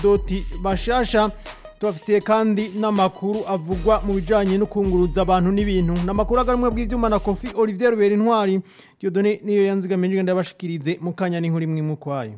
doti bashasha tubafitiye kandi n'amakuru avugwa mu bijanye no kunguruza abantu n'ibintu n'amakuru agarumwe bw'ivyuma na Kofi Olivier Rubera Intwari Dieudonné niyo yanzigamije ngenda bashikirize mu kanya n'inkuru imwe mu kwayo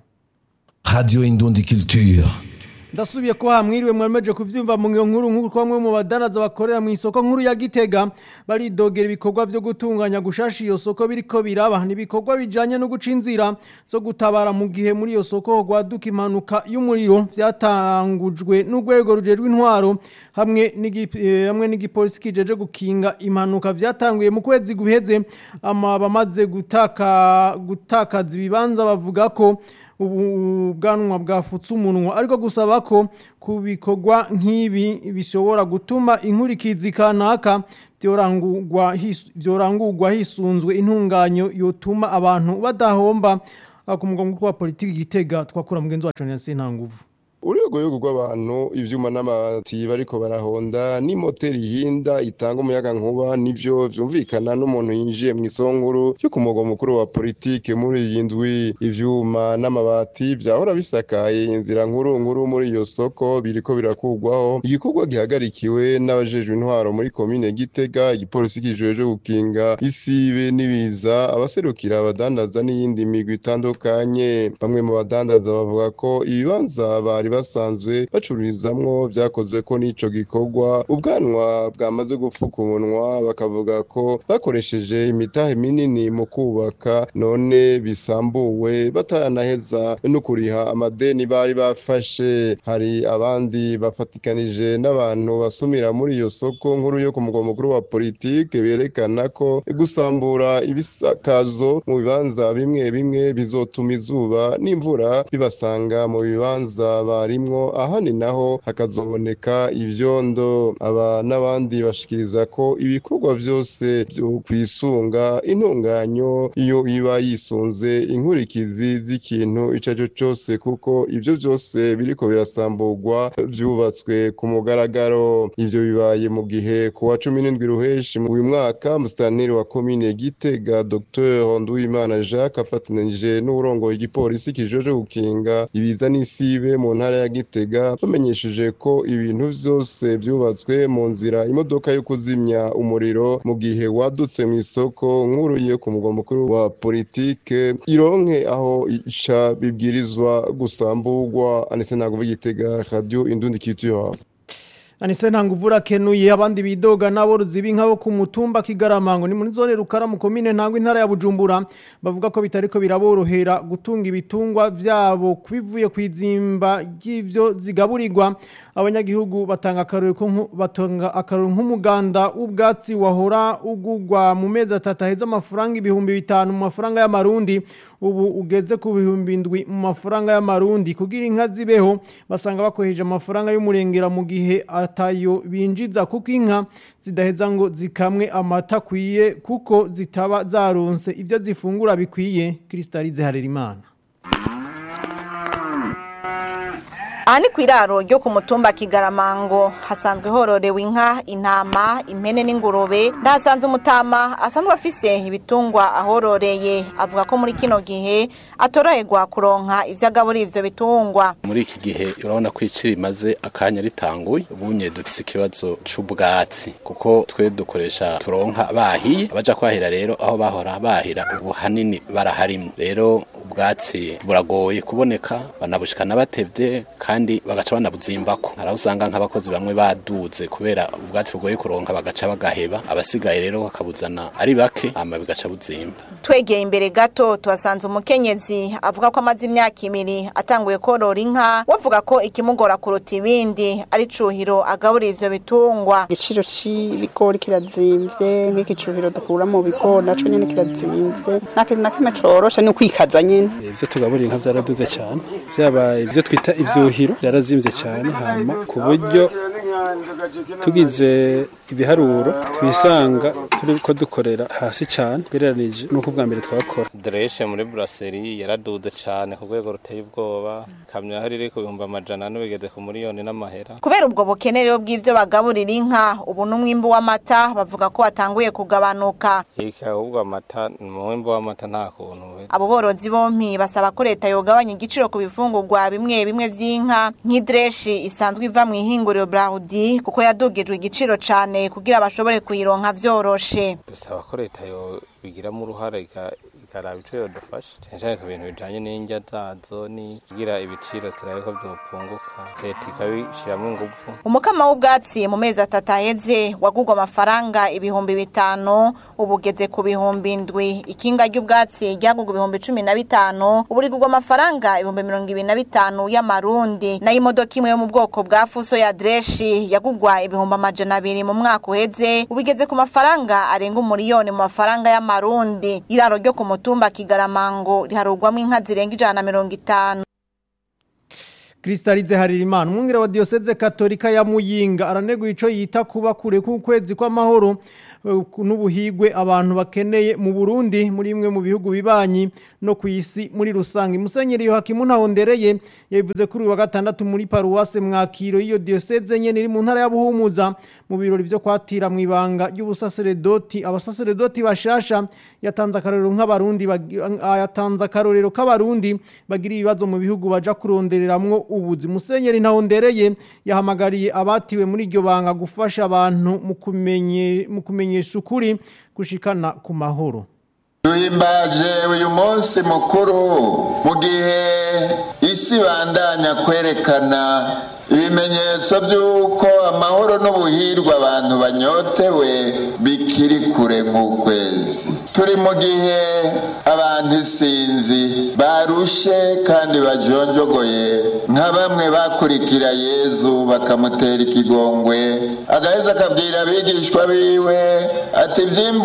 Radio Indundi Culture. ndasubiye ko hamwiriwe mwemeje kuvyumva mu ngiyo nkuru nkuru kwa mwe mu badanaza bakorera mu isoko nkuru ya Gitega baridogera ibikorwa vyo gutunganya gushasha iyo soko biriko biraba nibikorwa bijanye no guca inzira zo gutabara mu gihe muri iyo soko gwaduka impanuka y'umuriro vyatangujwe n'urwego rujejwe intwaro hamwe n'igi- eh, hamwe n'igipolisi kijeje gukinga impanuka vyatanguye mu kwezi guheze ama bamaze gutaka gutakaza ibibanza bavuga ko ubu bwanwa bwafutse umunwa ariko gusaba ko ku bikorwa nk'ibi bishobora gutuma inkurikizi kanaka byorangurwa his- byorangurwa hisunzwe intunganyo yotuma abantu badahomba Ah, ku mugwa mukuru wa politiki gitega twakura mugenzi wacu na Sentanguvu urwego rw'abantu ivyuma n'amabati bariko barahonda n'imoteri ihinda itanga umuyaga nkuba nivyo vyumvikana n'umuntu yinjiye mu isonkuru yo ku mugwa mukuru wa politike muri iyi ndwi ivyuma n'amabati vyahora bisakaye inzira nkuru nkuru muri iyo soko biriko birakurwaho igikorwa gihagarikiwe n'abajejwe intwaro muri komine gitega igipolisi kijejwe gukinga isibe n'ibiza abaserukira abadandaza n'iyindi migwi itandukanye bamwe mu badandaza bavuga ko ibibanza bari basanzwe bacururizamwo vyakozwe ko n'ico gikorwa ubwanwa bwamaze gupfuka umunwa bakavuga ko bakoresheje imitahe minini mu kubaka none bisambuwe bataranaheza no kuriha amadeni bari bafashe hari abandi bafatikanije n'abantu basumira muri iyo soko nkuru yo ku mugwa mukuru wa politike berekana ko gusambura ibisakazo mu bibanza bimwe bimwe bizotuma izuba n'imvura bibasanga mu bibanza barimwo ahandi naho hakazoboneka ivyondo aba n'abandi bashikiriza ko ibikorwa vyose vyo kwisunga intunganyo iyo iba yisunze inkurikizi z'ikintu ico arico cose kuko ivyo vyose biriko birasamburwa vyubatswe ku mugaragaro ivyo bibaye mu gihe ku wa cumi n'indwi ruheshi mu uyu mwaka musitanteri wa komine gitega dr nduwimana jacques afatanije n'uburongoye igipolisi kijeje gukinga ibiza n'isibe mu ntara ya gitega bamenyesheje ko ibintu vyose vyubatswe mu nzira imodoka yo kuzimya umuriro mu gihe wadutse mu isoko nkuru yo ku mugwa mukuru wa politike ironke aho ica bibwirizwa gusamburwa anise ntabwo gitega radio indundi culture Anise ntanguvura kenuye abandi bidoga n'aborozi b'inka bo ku mutumba Kigaramango ni muri zone rukara mu komine ntango intara ya Bujumbura bavuga ko bitariko biraborohera gutunga ibitungwa vyabo kubivuye kwizimba ry'ivyo zigaburirwa abanyagihugu batanga akarori ko nku- batanga akarori nk'umuganda w'ubwatsi wahora ugugwa mu mezi atatu aheza amafaranga ibihumbi bitanu mu mafaranga y'amarundi ubu ugeze ku bihumbi indwi mu mafaranga y'amarundi kugira inka zibeho basanga bakoheje amafaranga y'umurengera mu gihe atayo binjiza kuko inka zidaheza ngo zikamwe amata akwiye kuko zitaba zaronse ibyo zifungura bikwiye Kristalize Harerimana aha ni ku iraro ryo ku mutumba kigaramango hasanzwe hororewe inka intama impene n'ingurube ndahasanze umutama asanzwe afise ibitungwa ahororeye avuga ko muri kino gihe atoroherwa kuronka ivyo agaburira ivyo bitungwa muri iki gihe urabona ko iciri rimaze akanya ritanguye ubunye dufise ikibazo c'ubwatsi kuko twe dukoresha turonka bahiye abaja kwahira rero aho bahora bahira ubu hanini baraharimye rero ubwatsi buragoye kuboneka banabushikana batevye kandi bagaca banabuzimbako haraho usanga nk'abakozi bamwe baduze kubera ubwatsi bugoye kuronka bagaca bagaheba abasigaye rero bakabuzana ari bake hama bigaca buzimba twegeye imbere gato tuhasanze umukenyezi avuga ko amaze imyaka ibiri atanguye korora inka bavuga ko ikimugora kuruta ibindi ari cuhiro agaburira ivyo bitungwa igiciro c'ibigori kirazimvye nk'igicuhiro dukura mu bigori naco nyene kirazimvye nta kintu na kimwe coroshe ni ukwikaza nyene ivyo tugaburira inka vyaraduze cane vyaba ivyo twita ivyuhiro vyarazimvye cane hama ku buryo tugize ibiharuro twisanga turiko dukorera hasi cane gereranije nuko bwa mbere twakora Dreshe muri brasserie yaraduze cane ku rwego ruteye ubwoba kamyo aho riri ku bihumbi amajana ane bigeze ku miliyoni n'amahera kubera ubwo bukene rero bw'ivyo bagaburira inka ubu n'umwimbu w'amata bavuga ko watanguye kugabanuka iki ahubwo amata umwimbu w'amata nta kuntu kweli abo borozi bompi basaba ko leta yogabanya igiciro ku bifungurwa bimwe bimwe vy'inka nk'idireshi isanzwe iva mu ihinguriro Braudi kuko yadugijwe igiciro cane kugira bashobore kuyironka vyoroshe dusaba ko leta yo bigiramo uruhare ika- ikaraba ico yodufasha cyane cyane ku bintu bijanye n'indya zazo ni kugira ibiciro turabe ko vyopunguka leta ikabishiramwo inguvu umukama w'ubwatsi mu mezi atatu aheze wagurwa amafaranga ibihumbi bitanu ubu ugeze ku bihumbi ndwi ikinga ry'ubwatsi ryagurwa ibihumbi cumi na bitanu ubu rigurwa amafaranga ibihumbi mirongo ibiri na bitanu y'amarundi nayo imodoka imwe yo mu bwoko bwa fuso ya dreshi yagurwa ibihumbi amajana abiri mu mwaka uheze ubu igeze ku mafaranga arenga umuriyoni mu mafaranga y'amarundi iraro ryo ku mutumba kigaramango riharugwamo inka zirenga ijana na mirongo itanu Kristalize Haririmana umwungere wa Diocese Katolika ya Muyinga araneguye ico yita kuba kure kwezi kw'amahoro eh, n'ubuhigwe abantu bakeneye mu Burundi muri imwe mu bihugu bibanyi no ku isi muri rusange Musenyeri Yohakimu Ntahondereye yabivuze kuri uyu wa gatandatu muri paruwase mwakiro iyo Diocese nyene iri mu ntara ya Buhumuza mu birori vyo kwatira mu ibanga ry'ubusaseredoti abasaseredoti bashasha yatanze akarorero nk'abarundi bagi- ah, yatanze akarorero k'abarundi bagira ibibazo mu bihugu baja kurondereramwo ubuzi musenyeri ntahondereye yahamagariye abatiwe muri iryo banga gufasha abantu mu kumenye mu kumenyesha ukuri gushikana ku mahoro duhimbaje uyu munsi mukuru mu gihe isi bandanya kwerekana ibimenyetso by'uko amahoro n'ubuhirwe abantu banyotewe bikiri kure nk'ukwezi turi mu gihe abantu isinzi barushe kandi bajonjogoye nka bamwe bakurikira yezu bakamutera ikigongwe agaheza akabwira abigishwa biwe ati byimbu